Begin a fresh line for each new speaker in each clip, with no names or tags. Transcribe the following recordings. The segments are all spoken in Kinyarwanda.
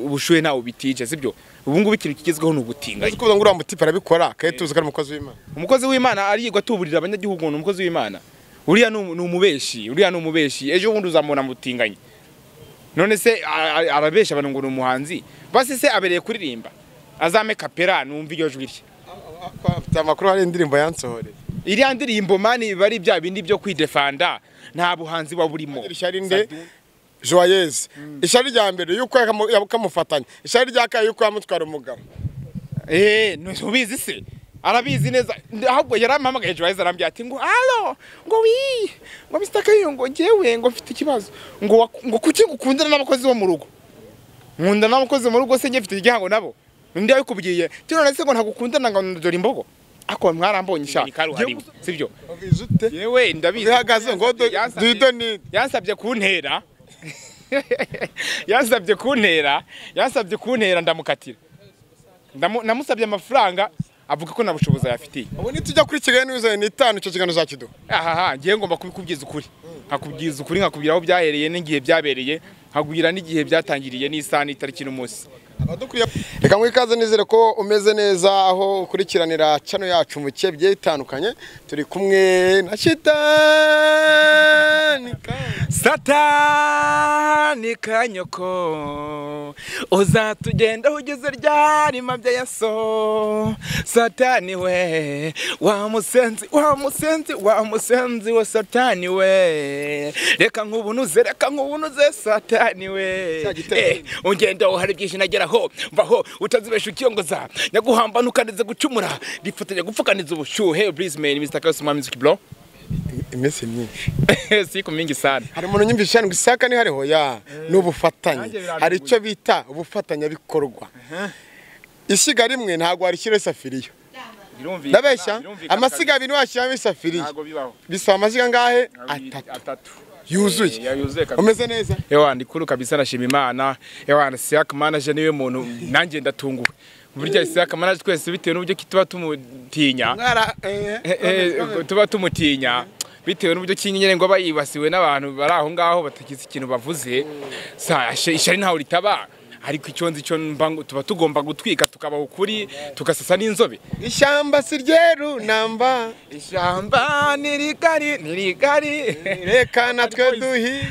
ubushuhe ntawe ubitije sibyo ubu ngubu ikintu kigezweho ni ubutinganyi
kuvuga ngo uriya mutipe arabikora kandi tuzi ko ari umukozi w'imana
umukozi w'imana arigwa atuburira abanyagihugu ni umukozi w'imana uriya ni umu- ni umubeshi uriya ni umubeshi ejo bundi uzamubona mutinganye none se a- a- arabesha abantu ngo ni umuhanzi basi se abereye kuririmba azame kapera numva iryo jwi rye
afite amakuru hari indirimbo yansohoreye
iriya ndirimbo mani biba ari bya bindi byo kwidefanda nta buhanzi buba burimo
ishyari nde joyeuse ishyari rya mbere yuko yakamu- kamufatanya ishyari rya kabiri yuko yamutwara umugabo
Eh, ntubizi se arabizi neza ahubwo yarampamagaye ejo heza arambwira ati ngo halo ngo wi ngo Mr. Kayiro ngo njyewe ngo mfite ikibazo ngo wak- ngo kuki gukundana n'abakozi bo mu rugo nkunda n'abakozi mu rugo se njye mfite igihango nabo undi yabikubwiye ti none se ngo ntagukundana ngo ndora imbogo ako mwarambonye sha Njyewe gusa- sibyo
ubizi ute
yewe ndabizi
bihagaze ngo do- do you don't need
yansabye kuntera yansabye kuntera yansabye kuntera ndamukatira Ndamu- namusabye amafaranga avuga ko nta bushobozi ayafitiye
ubu nitujya kuri kigali n'ibizanye n'itanu icyo kiganiro uzakiduha
ahaha ngiye ngomba kubikubwiza ukuri nkakubwiza ukuri nkakubwira aho byahereye n'igihe byabereye nkakubwira n'igihe byatangiriye n'isaha n'itariki n'umunsi
abadukuriye reka nguhe ikaze nizere ko umeze neza aho ukurikiranira cano yacu mu bice bigiye bitandukanye turi kumwe na shitani
satani kanyoko uzatugendaho ugeze ryarima bya yaso satani we wa musenzi wa musenzi wa musenzi we satani we reka nkubunuze reka nkubunuze satani we
Cya gitero.
Eh, ungendaho hari byinshi nageraho mvaho utazibesha ukiyongoza nyaguhamba ntukanize gucumura ndifatanya gupfukaniza ubushyuhe brisman mr kasuma music bro
iminsi myinshi
si kumingi sana
hari umuntu nyumva ishani ngo isaka ni hariho ya ni ubufatanye
Nanjye birangoye.
hari icyo bita ubufatanyabikorwa ishyiga rimwe ntabwo warishyiraho isafiriya
Birumvikana,
ndabeshya
birumvikana
amasiga abiri washyiramo
kabiri.
isafiriya
Ntago bibaho.
bisaba amasiga angahe
Abiri,
atatu
atatu. Eh,
yuzuye
yayuzuye kabisa.
umeze neza
Ewa ndikuru kabisa nashima Imana. Ewa Siak manager niwe muntu nanjye ndatunguwe. Burya Siak manager twese bitewe n'uburyo ki tuba tumutinya.
Mwara, eh,
Eh, eh, tuba tumutinya. Bitewe n'uburyo ki nyine ngo aba yibasiwe n'abantu bari aho ngaho batagize ikintu bavuze. Sa ishari ntaho ritaba. Ariko icyo nzi cyo mba ngo tuba tugomba gutwika tukabaho ukuri tugasasa n'inzobe.
ishyamba si ryeru namba
Ishyamba ni rigari ni rigari.
reka natwe duhige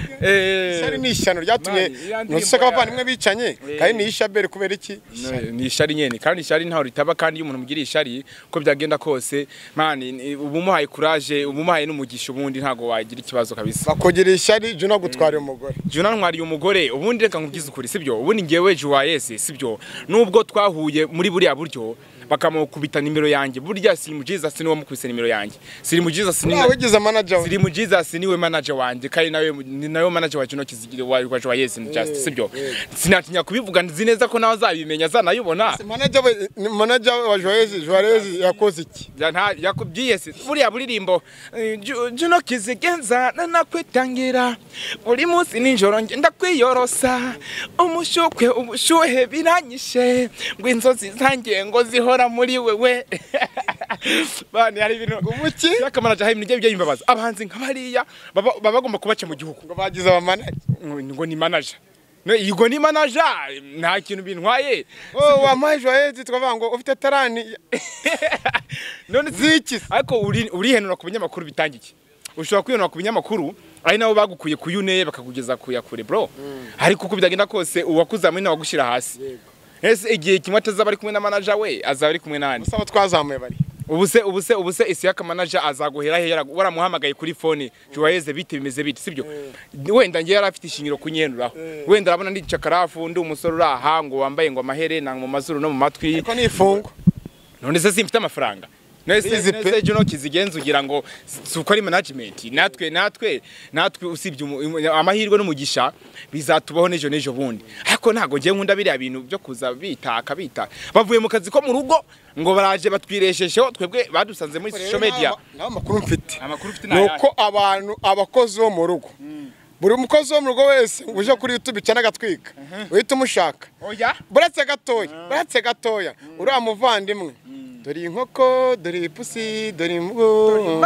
ishyari ni ishyano ryatumye
Mani, iriya ndirimbo
ntuseka abavandimwe bicanye
Eh.
kandi ni ishaberi kubera iki
No, ni ishari nyene kandi ishari ntaho ritaba kandi iyo umuntu umugiriye ishari uko byagenda kose mani ni- uba umuhaye courage uba umuhaye n'umugisha ubundi ntago wagira ikibazo kabisa
bakugirira ishyari juna gutwara umugore
jyewe nantwariye umugore ubundi reka nkubwize ukuri sibyo ubundi ngewe juwayese sibyo nubwo twahuye muri buriya buryo bakamukubita nimero yanjye burya siri mu jesus niwe wamukubise nimero yanjye siri mu jesus niwe
nta wigize manager we
ziri mu Jesus niwe manager wanjye kandi nawe ni nawe manager wa kino kizigire wa wa wa Yes and Just sibyo sinatinya kubivuga nzi neza ko nawe azabimenya zanayibona
manager we ni manager we wa Joyeux Juarez yakoze iki
Ya- nta yakubwiye se buriya buririmbo eh, ju- juno kizigenza nanakwitangira buri munsi nijoro nge ndakwiyorosa umushukwe ubushuhe biranyishe ngo inzozi zanjye ngo zihora muri wewe bani hari ibintu
umuki
yakamanaje hari ibintu bijya bijya bimbabaza abahanzi nka bariya baba baba bagomba kubaca mu gihugu
ngo bagize aba manager
ngo ni manaja No, yego ni manaja nta kintu bintwaye
oh wampaye Joyeux twavuga ngo ufite tarani
none si-
ziki
ariko uri- urihenura ku binyamakuru bitanga iki ushobora kwihenura ku binyamakuru ari nabo bagukuye ku yune bakakugeza ku ya kure bro ariko uko byagenda kose uwakuzamuye nawe agushyira hasi ese igihe kimwe atazaba ari kumwe na manaja we azaba ari kumwe n'andi
usaba twazamuye bari
ubuse ubuse ubuse isiyaka manaja azaguhera he Yaragu- waramuhamagaye kuri fone juwayeze bite bimeze bite sibyo wenda ngewe yari afite ishingiro kunyenuraho wenda arabona ndi cakarafu ndi umusore uri aha ngo wambaye ngo amaherena mu mazuru no mu matwi
ariko ni ifungo
none se simfite amafaranga
Izi
nese
pe.
nese juno kizigenza ugira ngo si- si uko ari management natwe natwe natwe usibye umu- umu- amahirwe n'umugisha bizatubaho n'ejo n'ejo bundi ariko ntago ngiye nkunda biriya bintu byo kuza bitaka bita bavuye mu kazi ko mu rugo ngo baraje batwireshejeho twebwe badusanze muri social media
nta makuru mfite
amakuru ufite
ni uko abantu abakozi bo mu rugo buri mukozi wo mu rugo wese ngo uje kuri youtube cyane agatwika uhita umushaka
oya
buretse gatoya buretse gatoya uriya muvandimwe dore inkoko dore ipusi dore imvubu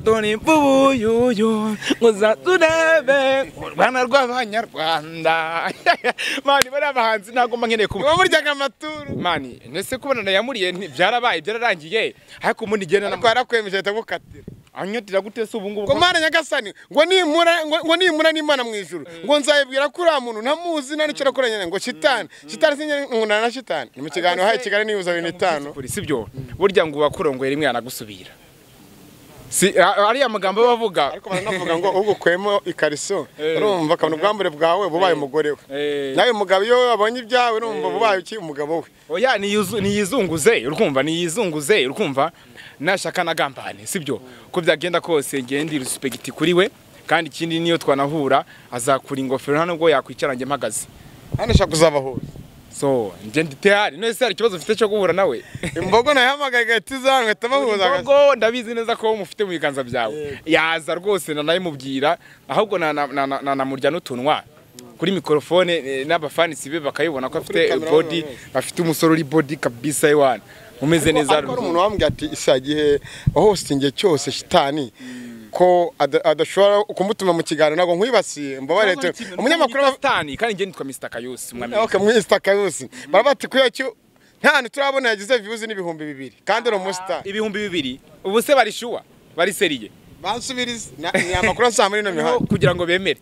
dore imvubu yuyu ngo uzaturebe u rwanda rw'abanyarwanda mani bariya bahanzi ntabwo mba nkeneye kuba
uba buryaga amaturu
mani ndetse kubona yamuriye nti- byarabaye byararangiye ariko ubundi igenda
ariko yarakwemeje ahita agukatira
anyotera gute se ubu ngubu
ngo mana nyagasani ngo nimura ngo ngo nimura n'imana mu ijuru ngo nzayibwira ko uriya muntu ntamuzi nta n'icyo arakoranye nawe, ngo shitani shitani sinyari nkunana na shitani ni mu kiganiro haye kigali niyuza bibiri n'itanu
si byo burya ngo ubakurongora rimwe yanagusubira si a- ariya magambo aba avuga
ariko baranavuga ngo ugukwemo ikariso
Eh.
urumva akabona ubwambure bwawe bubaye umugore we
Eh.
nawe umugabo iyo abonye ibyawe urumva bubaye iki umugabo we
oya niyuzu- niyizunguze urumva niyizunguze urumva nashaka na gambane sibyo ko byagenda kose ngiye ndi respect kuri we kandi ikindi niyo twanahura azakura ingofero nta nubwo yakwicara njye mpagaze
hano ushaka kuzaba hose
so njye ndi tihari none se hari ikibazo ufite cyo guhura nawe
imbogo nayihamagaye igahita iza ngahita bahuza agasa-
Imbogo ndabizi neza ko mufite mu biganza byawe yaza rwose nanayimubwira ahubwo na- na- na- na- nanamurya n'utunwa kuri mikorofone eh, n'abafanisi be bakayibona ko
Kuri
afite
kamera
body
bose.
afite umusore uri body kabisa iwana umeze neza
ariko hari umuntu wambwiye ati isa gihe wahositingiye cyose shitani ko ada- adashobora kumutuma mu kiganiro ntabwo nkwibasiye mbabare tu- umunyamakuru aba-
tani kandi njye nitwa Mr Kayusi mwamenya
okay mwista kayusi baba bati kuya cyo nta hantu turabona yagize views n'ibihumbi bibiri kandi ni umusitari
ibihumbi bibiri ubu se bari shuwa bari seriye
bansubiriza ni amakuru asanga muri ino
Noneho
mihanda
kugira ngo bemere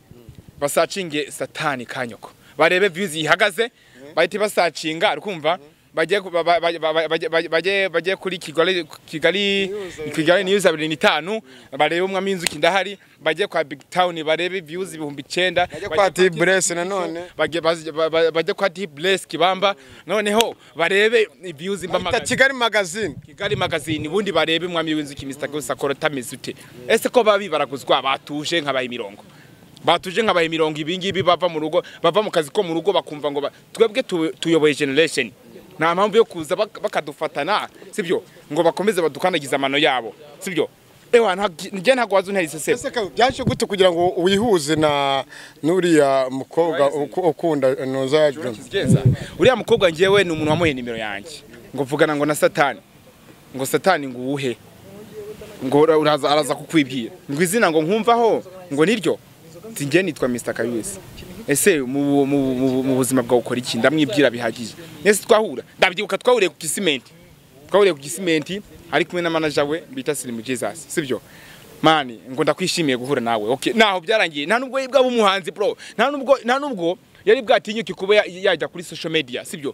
basacinge satani kanyoko barebe views ihagaze bahite basacinga urumva bagiye ku- ba- ba- ba- ba- ba- ba- bagiye bagiye kuri Kigali Kigali Kigali news 25 barebe umwami w'inzuki ndahari bagiye kwa Big Town barebe views ibihumbi 9
Bajye kwa Deep Bless nanone.
bajye bajye- ba- ba- bajye kwa Deep Bless Kibamba noneho barebe views
ita
mbamagaye
kigali magazine
Kigali magazine ubundi barebe umwami w'inzuki Mr. Gusa korota mizute ese ko babi baraguzwa batuje nkabaye imirongo batuje nkabaye imirongo ibingibi bava mu rugo bava mu kazi ko mu rugo bakumva ngo ba- twebwe tu- tuyoboye generation nta mpamvu yo kuza bak- bakadufatana sibyo ngo bakomeze badukandagize amano yabo sibyo ewa nta- njye ntabwo wazi unterise sebo
Ese ka- byaje gute kugira ngo wihuze na n'uriya mukobwa uku- ukunda nuza John
Kizgeza. uriya mukobwa njyewe ni umuntu wamuhe nimero yanjye ngo vugana ngo na satani ngo satani ngo uwuhe ngo ura- uraza araza kukwibwira ngo izina ngo nkumvaho ngo niryo nti njye nitwa Mr Kayusi ese mu, mu, mu, mu buzima bwawe ukora iki ndamwibwira bihagije nese twahura ndabyibuka twahuriye ku gisimenti twahuriye ku gisimenti ari kumwe na manager we bita Slim Jesus sibyo mani ngo ndakwishimiye guhura nawe okay naho byarangiye nta nubwo yibwa umuhanzi bro nta nubwo nta nubwo yari bwatinyuke kuba ya- yajya kuri social media sibyo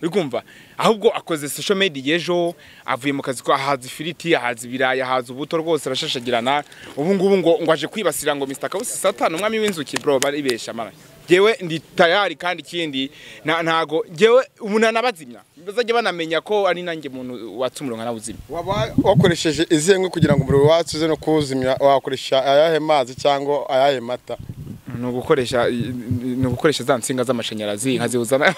uri kumva ahubwo akoze social media ejo avuye mu kazi ko ahaza ifiriti ahaza ibirayi ahaza ubuto rwose arashashagirana ubu ngubu ngo ngo aje kwibasira ngo Mr Kawusi Satan umwami w'inzuki bro baribesha mara jewe ndi tayari kandi ikindi na- ntago jewe umuntu anabazimya bazajya banamenya ko ari nanjye muntu watsumura nkanabuzimya
waba wakoresheje izihe nkwi kugira ngo umuriro wacu uze no kuwuzimya wakoresha ayahe mazi cyangwa ayahe mata
ni ugukoresha ni ugukoresha za nsinga z'amashanyarazi nkazibuzana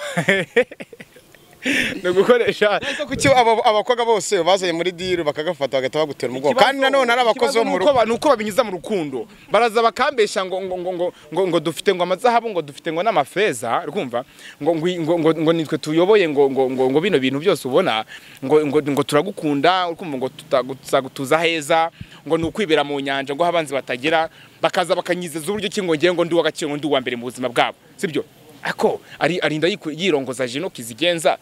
ni ugukoresha
ese kuki aba- abakobwa bose bazanye muri diru bakagafata bagahita bagutera umugongo kandi nanone ari abakozi bo mu rugo
ni uko babinyuza mu rukundo baraza bakambesha ngo ngo ngo ngo ngo ngo dufite ngo amazahabu ngo dufite ngo n'amafeza urumva ngo ngo ngo ngo ngo nitwe tuyoboye ngo ngo ngo ngo bino bintu byose ubona ngo ngo ngo turagukunda urumva ngo tutagu- tuzagutuza heza ngo ni ukwibera mu nyanja ngo abanzi batagera bakaza bakanyizeza uburyo ki ngo ngiye ngo ndi w'agaciro ngo ndi uwa mbere mu buzima bwabo sibyo ako ari arinda yiku- yirongoza jinoki zigenza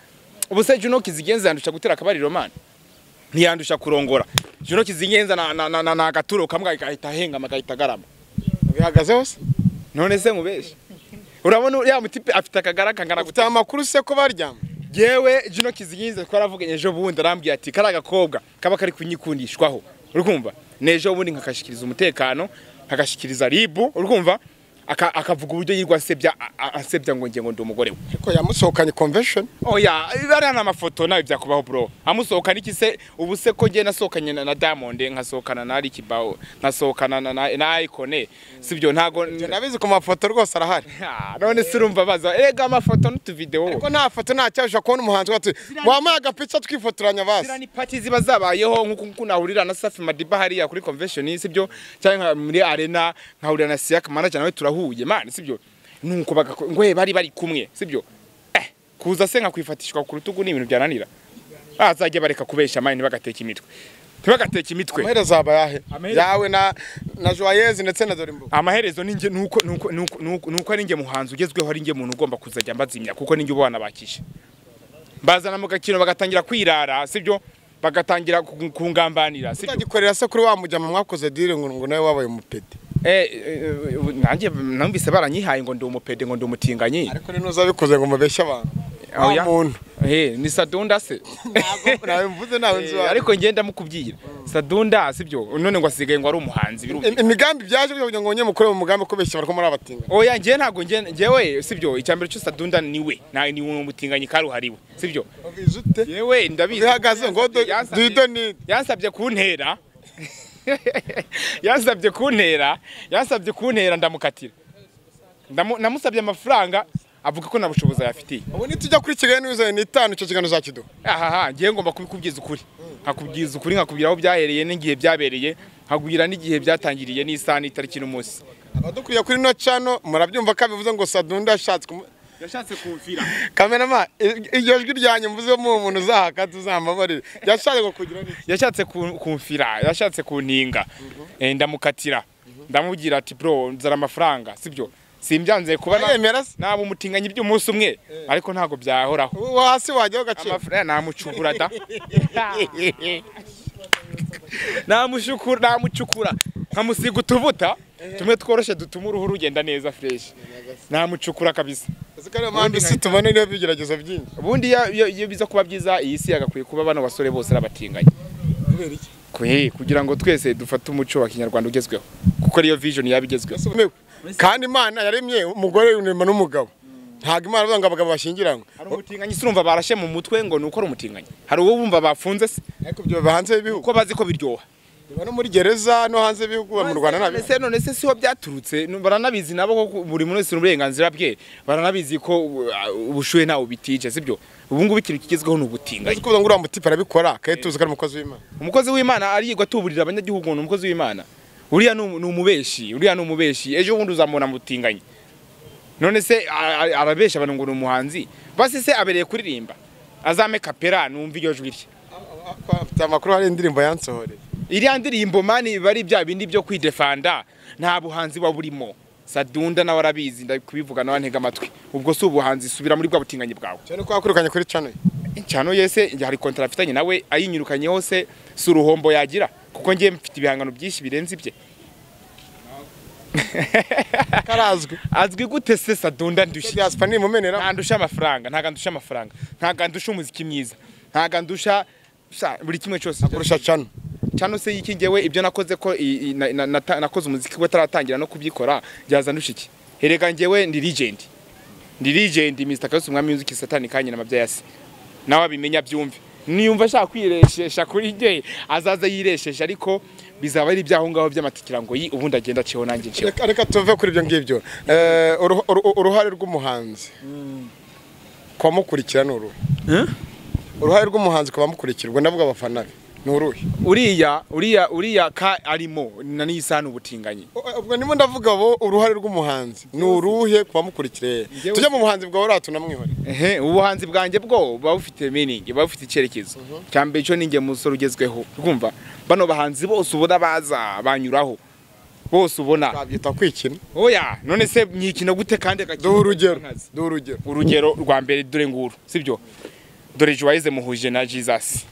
ubu se jinoki zigenza yandusha gutera akabariro mana ntiyandusha kurongora jino kizingenza na na na, na, na agaturo kamwe agahita ahengama agahita agarama
bihagaze hose
none se nkubeshe urabona uriya mutipe afite akagara kangana gute
ufite amakuru se ko baryama
yewe jino kizingenza twaravuganye ejo bundi arambwiye ati kari agakobwa kaba kari kunyikundishwaho urumva n'ejo bundi nkakashyikiriza umutekano nkakashyikiriza ribu urumva aka- akavuga uburyo yirwa asebya a- a- asebya ngo ngiye ngo ndi umugore we
ariko yamusohokanye convention
oya bariya ni amafoto nawe byakubaho bro amusohokana iki se ubu se ko njye nasohokanye na na Diamond nkasohokana na Ricky Bao nkasohokana na na, na Icon sibyo ntago
nabizi ku mafoto rwose arahari
Ah, none se urumva baza erega amafoto n'utuvideo
ariko nta foto nta cyabasha kubona umuhanzi wacu wamuha agapica twifotoranya
ziriya
basi
ni pati ziba zabayeho nk'uko nk'uko nahurira na Safi Madiba hariya kuri convention sibyo cyangwa nka- muri arena nkahurira na Siak manager nawe turahuye man sibyo nuko bagako ngoye bari bari kumwe sibyo eh kuza se nkakwifatishwa ku rutugu ni ibintu byananira bazajya bareka kubeshya amani ntibagateke imitwe ntibagateke imitwe
amaherezo azaba yahe
Amaherezo-
yawe na na joyeuse ndetse na dorimbuga
amaherezo ninjye nuko nuko nuko nuko nuko ari njye muhanzi ugezweho ari njye muntu ugomba kuzajya mbazimya kuko ninjye ubana bakishe bazana mu gakino bagatangira kwirara sibyo bagatangira ku- kungambanira sibyo
utagikorera se kuri wa mujyama mwakoze dire ngo ngo nawe wabaye umupedi
Eh, eh, eh, nanjye numvise baranyihaye ngo ndi umupede ngo ndi umutinganyi
ariko rero ntuzabikoze ngo mubeshye abantu
Oh,
wa
ya?
muntu
Eh, ni sadunda se
ntabwo nawe mvuze nawe nzi
Eh,
iwawe.
ariko ngenda mukubwira sadunda sibyo none ngo asigaye ngo ari umuhanzi birumvikana
Im- imigambi byaje kugira ngo wongere mukore mu mugambi kubeshya bariko muri abatinga
oya njye ntabwo njye njyewe sibyo icyambere cyo sadunda ni we nta ni umutinganyi karuhariwe sibyo
ubizi ute
yewe ndabizi
ubihagaze ngo do-
Yansabye-
duhido ni
yansabye kuntera yansabye kuntera yansabye kuntera ndamukatira Ndamu- namusabye amafaranga avuga ko nta bushobozi ayafitiye
ubu nitujya kuri kigali n'ibizanye n'itanu icyo kiganiro uzakiduha
ahaha ngiye ngomba kubikubwiza ukuri nkakubwiza ukuri nkakubwira aho byahereye n'igihe byabereye nkakubwira n'igihe byatangiriye n'isaha n'itariki n'umunsi
abadukuriye kuri ino cano murabyumva ko abivuze ngo sadunda yashatse kumu-
yashatse kumvira
kamerama i- iryo jwi ryanyu mvuze mu muntu uzahaka tuzambabarire yashatse ngo kugira n'iki
yashatse ku- kumfira yashatse kuntinga Eh, ndamukatira ndamubwira ati bro nzara amafaranga sibyo simbyanze kuba na-
yemera se
naba umutinganyi by'umunsi umwe ariko ntabwo byahoraho
uwo hasi wajyaho gaciro
amafaranga namucukura da namushukura namucukura nkamusiga utuvuta tumwe tworoshye dutuma uruhu rugenda neza fresh namucukura kabisa
uzi ko ariyo mpamvu isi tubona niyo bigeragezo byinshi
ubundi iyo- iyo iyo biza kuba byiza iyi si yagakwiye kuba bano basore bose arabatinganya
kubera iki
Kwe, kugira ngo twese dufate umuco wa kinyarwanda ugezweho kuko ariyo vision yaba igezweho
Ese umewe? kandi imana yaremye umugore unema n'umugabo ntabwo imana ivuga ngo abagabo bashyingiranwe
hari umutinganyi se urumva barashe mu mutwe ngo ni uko ari umutinganyi hari uwo bumva bafunze se
ariko ibyo biba hanze y'ibihugu
kuko bazi ko biryoha
biba no muri gereza no hanze y'ibihugu biba mu rwanda nabyo
Ese none se siho byaturutse nu- baranabizi nabo ko buri muntu wese n'uburenganzira bwe baranabizi ko uh, ubushuhe ntawe butije sibyo ubu ngubu ikintu kigezweho ni
uzi
ubutinganyi
ko ngo uriya mutipe arabikora kandi tuzi ko ari umukozi w'imana
umukozi w'imana arigwa atuburira abanyagihugu ngo ni umukozi w'imana uriya ni umu- ni umubeshi uriya ni umubeshi ejo bundi uzamubona mutinganyi none se a- a- arabesha abantu ngo ni umuhanzi basi se abereye kuririmba azame kapera numva iryo jwi rye
afite amakuru hari indirimbo yansohoreye
iriya ndirimbo mani biba ari bya bindi byo kwidefanda nta buhanzi buba burimo sadunda nawe arabizi ndakubivuga nawe ntega amatwi ubwo si ubuhanzi subira muri bwa butinganyi bwawe
cyane ko yakwirukanye kuri channel
cyano yese hari kontara afitanye nawe ayinyirukanye se si uruhombo yagira kuko ngiye mfite ibihangano byinshi birenze ibye
karazwi
azwi gute se sadunda
Icyo
ndushya
diaspora ni imumenera
ntandusha amafaranga ntago andusha amafaranga ntago andusha umuziki mwiza ntago andusha sa- buri kimwe cyose
kurusha channel
cyano se yikingewe ibyo nakoze ko i- i- na- na- nata- nakoze umuziki we ataratangira no kubyikora byaza ndusha iki herega ngewe ndi legend ndi legend Mr Kayose umwami w'inzuki satani kanye namabya yasi nawe abimenya byumve niyumva ashaka kwireshesha kuri nge azaza yireshesha ariko bizaba ari ibyaho ngaho by'amatikira ngo yi ubundi agenda aciyeho nanjye nciyeho
Reka- reka tuve kuri ibyo ngibyo Eh, uruh- uruh- uruhare rw'umuhanzi ku bamukurikira ni uruhe uruhare rw'umuhanzi ku bamukurikira ubwo ndavuga abafana be ni uruhe
uriya uriya uriya ka arimo na n'iyisano ubutinganyi
O- ubwo ndimo ndavuga bo uruhare rw'umuhanzi ni uruhe ku bamukurikira
Njyewe-
tujya mu buhanzi bwawe uratu namwihore
ehe ubuhanzi bwanjye bwo buba bufite meaning buba bufite icyerekezo cya mbere cyo ninjye musore ugezweho urumva bano bahanzi bose ubona baza banyuraho bose ubona
twabyita kwikina
oya none se nyikino gute kandi agakina
duha urugero duha urugero
urugero rwa mbere dore nguru sibyo dore Joyce muhuje na Jesus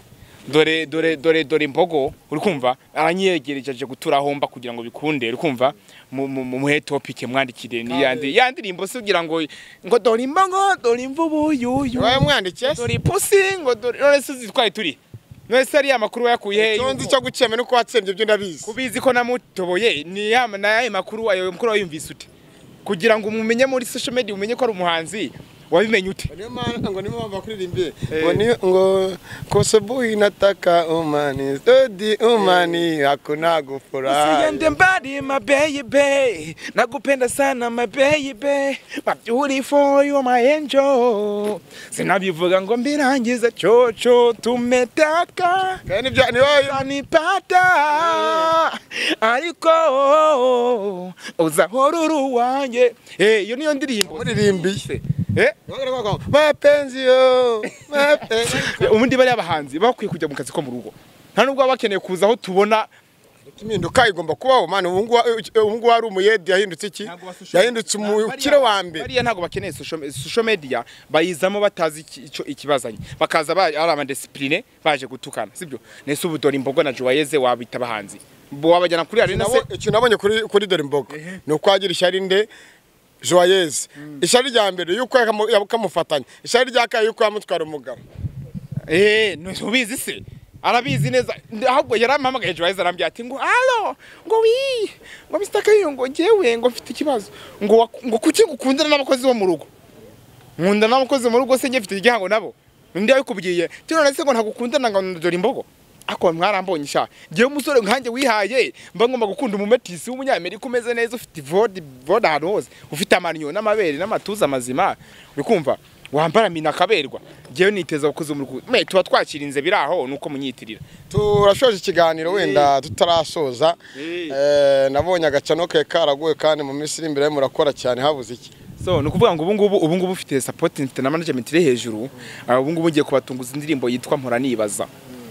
dore dore dore dore imbogo uri kumva aranyegereje aje gutura aho mba kugira ngo bikunde uri kumva mu- mu- mu- muhe topic mwandikire ni yandi yandirimbo se ugira ngo ngo dore imbogo dore imvubu yuyu
wawe mwandikiye se
dore ipusi ngo dore none se zitwaye turi none se ariya makuru wayakuye he
icyo nzi cyo gukema nuko watsembye ibyo ndabizi
kubizi ko namutoboye ni ya na yayo makuru ayo makuru wayumvise ute kugira ngo umumenye muri social media umenye ko ari umuhanzi wabimenye ute
Niyo maana- ngo niyo mpamvu bakuririmbiye ngo niyo ngo kosebuhi nataka umani stodi umani hakuna gufurahi
Usiende mbali my baby, nakupenda sana my baby, my beautiful you my angel. Sinabivuga ngo mbirangize chocho, tumetaka
Kandi ibyo ni wowe
utanipata ariko uzahora uri uwanjye. Eh, iyo niyo ndirimbo
uririmbiye
Eh?
mapenzi yo mapenzi
ubundi bariya bahanzi bakwiye kujya mu kazi ko mu rugo nta nubwo baba bakeneye kuza aho tubona
impinduka igomba kubaho mani ubu ngubu ubu ngubu hari umuyedi yahindutse iki yahindutse umukire wa mbere
bariya ntabwo bakeneye social media bayizamo batazi iki- icyo ikibazanye bakaza ba- ari amadisipurine baje gutukana sibyo nese ubu dore imbogo na joyeze wabita abahanzi Bo wabajyana kuri arena se
Nabo- icyo nabonye kuri kuri dore imboga ni ukwagira ishyari nde joyeze ishyari rya mbere yuko yakamu- yakamufatanya ishyari rya kabiri yuko yamutwara umugabo
Eh, ntubizi se arabizi neza ahubwo yarampamagaye ejo heza arambwira ati ngo alo ngo wi ngo Mr. Kayo ngo ngewe ngo mfite ikibazo ngo waku- ngo kuki gukundana n'abakozi bo mu rugo nkunda n'abakozi mu rugo se nge mfite igihango nabo undi yabikubwiye ati none se ngo ntagukundana ngo ndora imbogo ako mwarambonye sha ngewe umusore nkanjye wihaye mba ngomba gukunda umumetisi w'umunyamerika umeze neza ufite vode vode ahantu hose ufite amaniyo n'amabere n'amatuza mazima uri kumva wambara mina akaberwa ngewe niteza abakozi mu rugo me tuba twakirinze biri aho nuko munyitirira
turashoje ikiganiro wenda tutarasoza
Eh.
Eh, nabonye agacano ke karaguwe kandi mu minsi iri imbere murakora cyane habuze iki
so ni ukuvuga ngo ubu ngubu ubu ngubu ufite sapoti mfite na management iri hejuru ah, ubu ngubu ugiye kubatunguza indirimbo yitwa mpora nibaza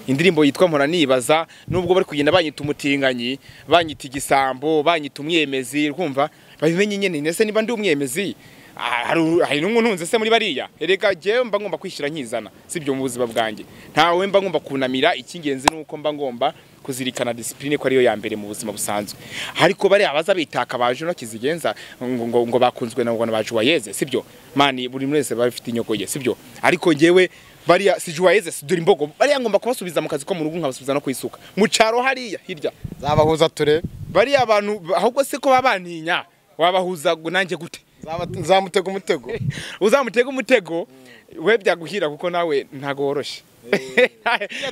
indirimbo yitwa mpora nibaza nubwo bari kugenda banyita umutinganyi banyita igisambo banyita umwemezi uri kumva babimenye nyine ndetse niba ndi umwemezi ah, hari- hari n'umwe untunze se muri bariya erega jyewe mba ngomba kwishyira nkizana sibyo mu buzima bwanjye ntawe mba ngomba kunamira icy'ingenzi ni uko mba ngomba kuzirikana disipurine ko ariyo ya mbere mu buzima busanzwe ariko bariya baza bitaka baje no kizigenza ngo, ngo, ngo bakunzwe na ngona baje wayeze sibyo mani buri wese baba bafite inyoko ye sibyo ariko njyewe bariya si wayeze si dore imbogo bariya ngomba kubasubiza mu kazi ko mu rugo nkabasubiza no kwisuka mu cyaro hariya hirya
zabahuza turebe
bariya abantu ahubwo se ko baba bantinya wabahuza ngo nanjye gute
Zaba- zamutega umutego
uzamutega umutego we byaguhira kuko nawe ntago woroshye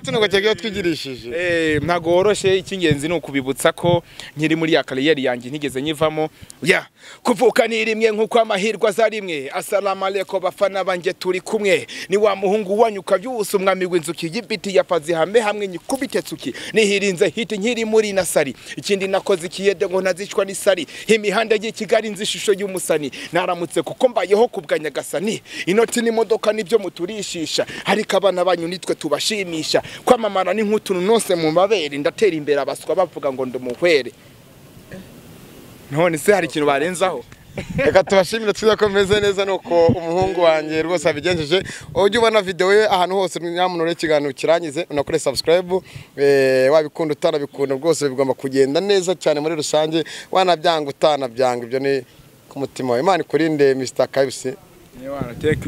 tunogo cyagiye twigirishije
Eh, ntago woroshye icy'ingenzi ni ukubibutsa ko nkiri muri ya kariyeri yanjye ntigeze nyivamo ya kuvuka ni rimwe nk'uko amahirwe aza rimwe asalamu aleko bafana banjye turi kumwe ni wa muhungu wanyu ukabyusa umwami w'inzuki y'ibiti yafaze ihame hamwe nyikubite tsuki nihirinze hiti nkiri muri nasari ikindi nakoze ikiyede ngo ntazicwa n'isari imihanda y'i kigali nzi ishusho y'umusani naramutse kuko mbayeho kubwa nyagasani inoti n'imodoka nibyo muturishisha ariko abana banyu nitwe tubashimisha kwamamara ni nk'utuntu nose mu mabere ndatera imbere abaswa bavuga ngo ndi umuhwere none se hari ikintu barenzaho
reka tubashimire twiza ko meze neza nuko umuhungu wanjye rwose abigenjeje ujye ubona videwo ye ahantu hose nyamuntu urebe ikiganiro kirangize unakore subscribe eh, wabikunda utanabikunda rwose bigomba kugenda neza cyane muri rusange wanabyanga utanabyanga ibyo ni ku mutima wawe imana ikurinde mr kabisi
niba wanateka